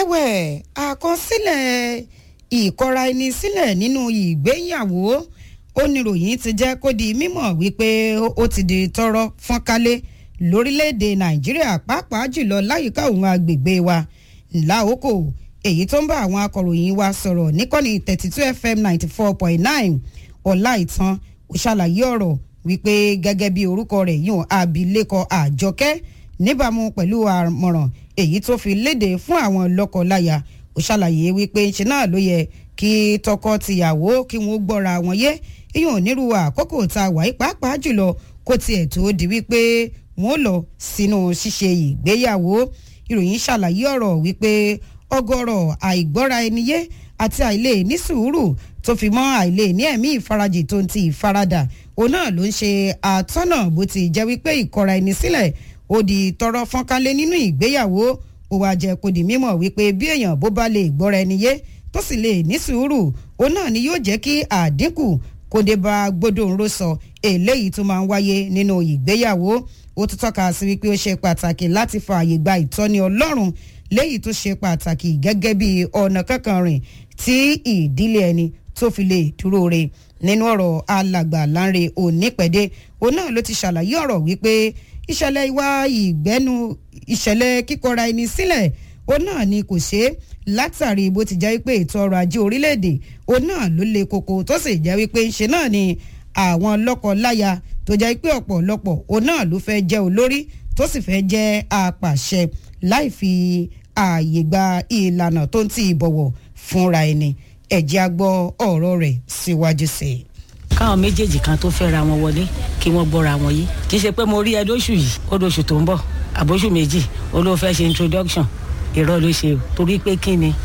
ẹ̀wẹ̀ àkọsílẹ̀ ìkọra ẹni sílẹ̀ nínú ìgbéyàwó oníròyìn ti jẹ́ kó di mímọ̀ wípé ó ti di tọrọ fọ́nkálé lórílẹ̀‐èdè nàìjíríà pàápàá jùlọ láyìíká òun agbègbè wa láòkò èyí tó ń bá àwọn akọ̀ròyìn wa sọ̀rọ̀ níkànnì thirty two fm ninety four point nine ọ̀la ìtàn ó ṣàlàyé ọ̀rọ̀ wípé gẹ́gẹ́ bí orúkọ rẹ̀ yùn abilékọ àjọkẹ́ níbàámu pẹ̀lú àmọ̀ràn èyí tó fi léde fún àwọn lọ́kọ-láya ó ṣàlàyé wípé ṣe náà ló yẹ kí tọkọ-tìyàwó kí wọ́n gbọ́ra wọn yé ìyọ̀n onírú àkókò tá a wà yí pàápàá jùlọ kó tiẹ̀ tó di wípé wọ́n lọ sínú ṣíṣe ìgbéyàwó ìròyìn ṣàlàyé ọ̀rọ̀ wípé ọgọ́rọ̀ àìgbọ́ra ẹni yé àti àìlè ní sùúrù tó fi mọ́ àìlè ní ẹ̀mí ìfarajì tó ń ti ìfaradà òun náà ló ń ṣe àtọ́nà bó ti jẹ́ wípé ìkọra ẹni sílẹ̀ ó di tọrọ fọ́nkálé nínú ìgbéyàwó ó wàá jẹ́ kó di mímọ̀ wípé bí èèyàn bó bá lè gbọ́ra ẹni yé tó sì lè ní sùúrù òun náà ni yóò jẹ́ kí àdínkù kó dé bá gbódòǹró sọ eléyìí tó máa ń wáyé nínú ìgbéyàwó ó tún tọ́ka sí wípé ó ṣe pàtàkì láti fààyè gba ìtọ́ni ọlọ́run léyìí tó ṣe pàtàkì gẹ́gẹ́ bí ọ̀nà kankan rìn tí ìdílé ẹni tó fi lè dúró re nínú ọ̀rọ̀ alàgbà láńre onípẹ̀dé òun náà ló ti ṣàlàyé ọ̀rọ̀ wípé ìṣẹ̀lẹ̀ ìwà ìgbẹ́nu ìṣẹ̀lẹ̀ kíkọra ẹni sílẹ̀ òun náà ni kò ṣe é látàrí bó ti jẹ́ wípé ètò ọrọ̀ ajé orílẹ̀-èdè òun náà ló le koko tó sì jẹ́ wípé ńṣe náà ni àwọn lọ́kọ-láya tó jẹ́ pé ọ̀pọ̀lọpọ̀ òun náà ló fẹ́ jẹ́ olórí tó sì fẹ́ jẹ́ apàṣẹ láì fi ààyè gba ìlànà tó ń ti ìbọ̀wọ̀ fúnra ẹni ẹ̀jẹ̀ á gbọ́ ọ̀rọ̀ rẹ̀ síwájú sí i. káwọn méjèèjì kan tó fẹ́ra wọn wọlé kí wọ́n gbọ́ra wọn yé kì í ṣe pé mo rí ẹ lóṣù yìí ó lóṣù tó ń bọ̀ àbóṣù méjì ó ló fẹ́ ṣe introduction irọ́ ló ṣe o torí pé kí ni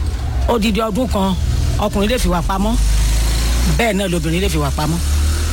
odidi ọdún kan ọkùnrin lè fi wà pamọ́ bẹ́ẹ̀ náà lobìnrin lè fi wà pamọ́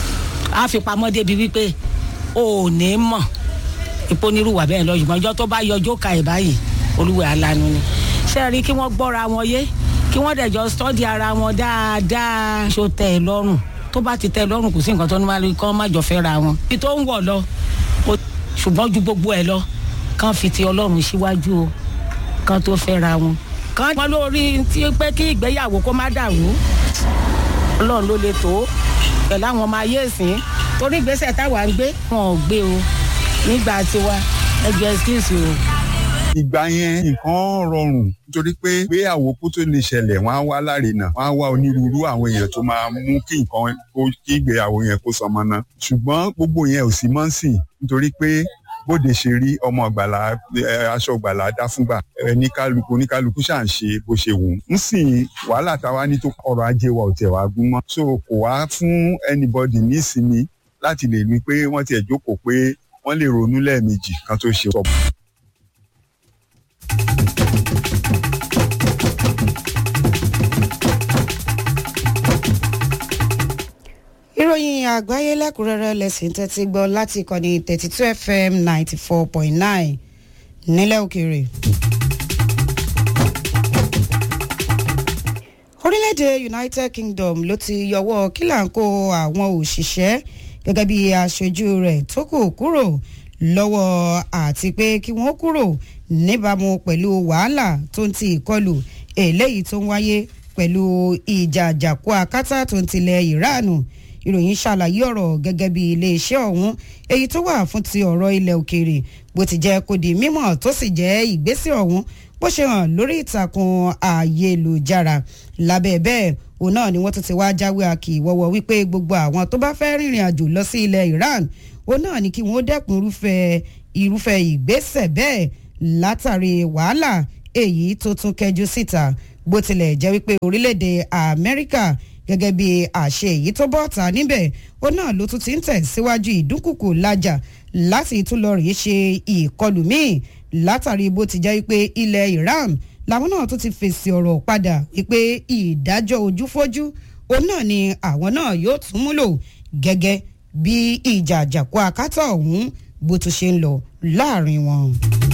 á fi pamọ́ débi wípé o ò ní mọ̀ ìponírúwà bẹ́ẹ̀ lọ ṣùgbọ́n ọjọ́ tó bá yọjọ́ ka ẹ̀ báyìí olúwẹ̀ alanu ni ṣé ẹ rí kí wọ́n gbọ́ra wọn yé kí wọ́n dẹ̀jọ́ stọ́dì ara wọn dáadáa ṣó tẹ̀ ẹ́ lọ́rùn tó bá ti tẹ̀ ẹ́ lọ́rùn kò sí nǹkan tó ní máa rí kán má jọ fẹ́ ra wọn. ibi tó ń wọ̀ lọ ṣùgbọ́n ju gbogbo ẹ̀ lọ kán fi ti ọlọ́run síwájú o kán tó fẹ́ ra wọn. kán wọn lórí tí pé kí ìgbéyàwó kó má dàrú ọlọ́run ló le tó pẹ̀lú àwọn ọmọ ayé ìsìn torí ìgbésẹ̀ táwa ń gbé wọn ò gbé o nígbà tiwa ẹjọ́ excuse o ìgbà yẹn nǹkan rọrùn nítorí pé gbéyàwó kó tó lè ṣẹlẹ̀ wọ́n á wá lárinà wọ́n á wá onírúurú àwọn èèyàn tó máa mú kí nǹkan kó kí ìgbéyàwó yẹn kó sọmọ náà ṣùgbọ́n gbogbo yẹn ò sí mọ́ sìn nítorí pé bóde ṣe rí ọmọ ọgbàlà aṣọ ọgbàlà dá fúngbà oníkálukú oníkálukú ṣà ń ṣe bó ṣe wù ú ń sìn wàhálà táwa ní tó ọrọ̀ ajé wa ò tẹ̀ wá gún mọ́ so kò wá fún anybody ní ìsinmi láti lè ní pé wọ́n tiẹ̀ jókòó pé wọ́n lè ronú lẹ́ẹ̀mejì kan tó ṣe sọ̀bù. ìròyìn àgbáyé lẹ́kùnrẹ́rẹ́ lẹ́sìn tẹ́tí gbọ́ láti ìkànnì thirty two fm ninety four point nine nílẹ̀ òkèèrè. orílẹ̀-èdè united kingdom ló ti yọwọ́ kílàńkó àwọn òṣìṣẹ́ gẹ́gẹ́ bí aṣojú rẹ̀ tó kù kúrò lọ́wọ́ àti pé kí wọ́n kúrò níbàámu pẹ̀lú wàhálà tó ń ti ìkọlù eléyìí tó ń wáyé pẹ̀lú ìjà àjàkú akátá tó ń tilẹ̀ ìránù ìròyìn ṣàlàyé ọ̀rọ̀ gẹ́gẹ́ bí iléeṣẹ́ ọ̀hún èyí tó wà fún ti ọ̀rọ̀ ilẹ̀ òkèèrè bó ti jẹ́ kó di mímọ̀ tó sì jẹ́ ìgbésẹ̀ ọ̀hún bó ṣe hàn lórí ìtàkùn ayélujára lábẹ́ bẹ́ẹ̀ òun náà ni wọ́n tún ti wá jáwé àkì ìwọ́wọ́ wípé gbogbo àwọn tó bá fẹ́ rìnrìn àjò lọ sí ilẹ̀ Iran òun náà ni kí wọ́n dẹ́kun irúfẹ́ irúfẹ́ ìgbésẹ̀ bẹ́ẹ̀ látàrí wàhálà èyí tó tún kẹjú síta bó tilẹ̀ jẹ́ wípé orílẹ̀-èdè Amẹ́ríkà gẹ́gẹ́ bí àṣẹ èyí tó bọ́ ta níbẹ̀ ó náà ló tún ti ń tẹ̀síwájú ìdúnkùkù lájà láti tún lọ rèé ṣe ìkọlù míì látàrí bó ti jẹ́ wípé ilẹ̀ Iran làwọn náà tún ti fèsì ọ̀rọ̀ padà wípé ìdájọ́ ojúfójú òun náà ni àwọn náà yóò tún múlò gẹ́gẹ́ bí ìjà àjàkú akátá ọ̀hún bó tún ṣe ń lọ láàrin wọn.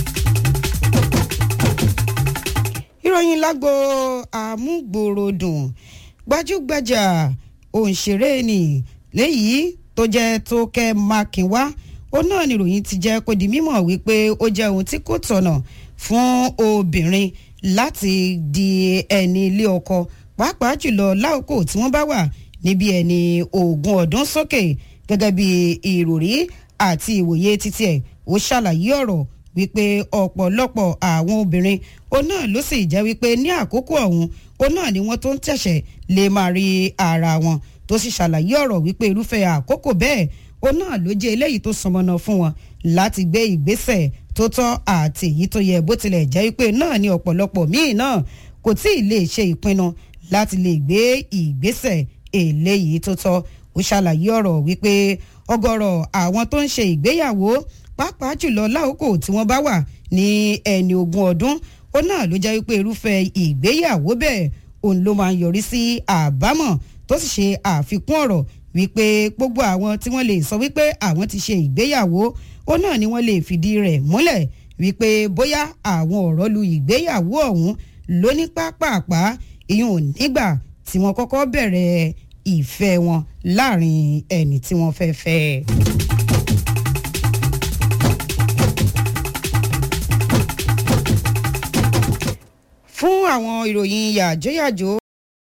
ìròyìn lágbo àmúgbòròdùn gbajúgbajà òǹṣèré ni léyìí tó jẹ́ tó kẹ́ mákínwá ó náà níròyìn ti jẹ́ kó di mímọ̀ wípé ó jẹ́ ohun tí kò tọ̀nà fún obìnrin láti di ẹni ilé ọkọ pàápàá jùlọ láòkó tí wọ́n bá wà níbi ẹni ogún ọdún sókè gẹ́gẹ́ bí ìròrí àti ìwòye títí ẹ̀ ó ṣàlàyé ọ̀rọ̀ wípé ọ̀pọ̀lọpọ̀ àwọn obìnrin ó náà ló sì jẹ́ wípé ní àkókò ọ̀hún ó náà ni wọ́n tó ń tẹ̀sẹ̀ lè máa rí ara wọn tó sì ṣàlàyé ọ̀rọ̀ wípé irúfẹ́ àkókò bẹ́ẹ̀ ó náà ló jẹ́ eléyìí tó sọmọnà fún wọn láti gbé ìgbésẹ̀ tó tọ́ àti èyí tó yẹ bó tilẹ̀ jẹ́ wípé náà ni ọ̀pọ̀lọpọ̀ míì náà kò tí ì lè ṣe ìpinnu láti lè gbé ìgbésẹ̀ eléyìí tó tọ́ ó ṣàlàyé ọ̀rọ̀ wípé ọ̀gọ̀rọ̀ àwọn tó ń ṣe ìgbéyàwó pàápàá jùlọ láòkò tí wọ́n bá wà ní ẹni ogún ọdún ó náà ló jẹ́ wípé irúfẹ́ ìgbéyàwó bẹ́ẹ̀ òun ló máa ń yọrí sí àbámọ̀ tó sì ṣe àfikún ọ̀rọ̀ wípé gbogbo àwọn tí wọ́n lè sọ wípé àwọn ti ṣe ìgbéyàwó ó náà ni wọ́n lè fìdí rẹ̀ múlẹ̀ wípé bóyá àwọn ọ̀rọ̀ lu ìgbéyàwó ọ̀hún lóní pápápá ìyún ò nígbà tí wọ́n kọ́kọ́ bẹ̀rẹ̀ ìfẹ́ wọn láàrin ẹni tí wọ́n fẹ́ fẹ́. fún àwọn ìròyìn yàjóyàjó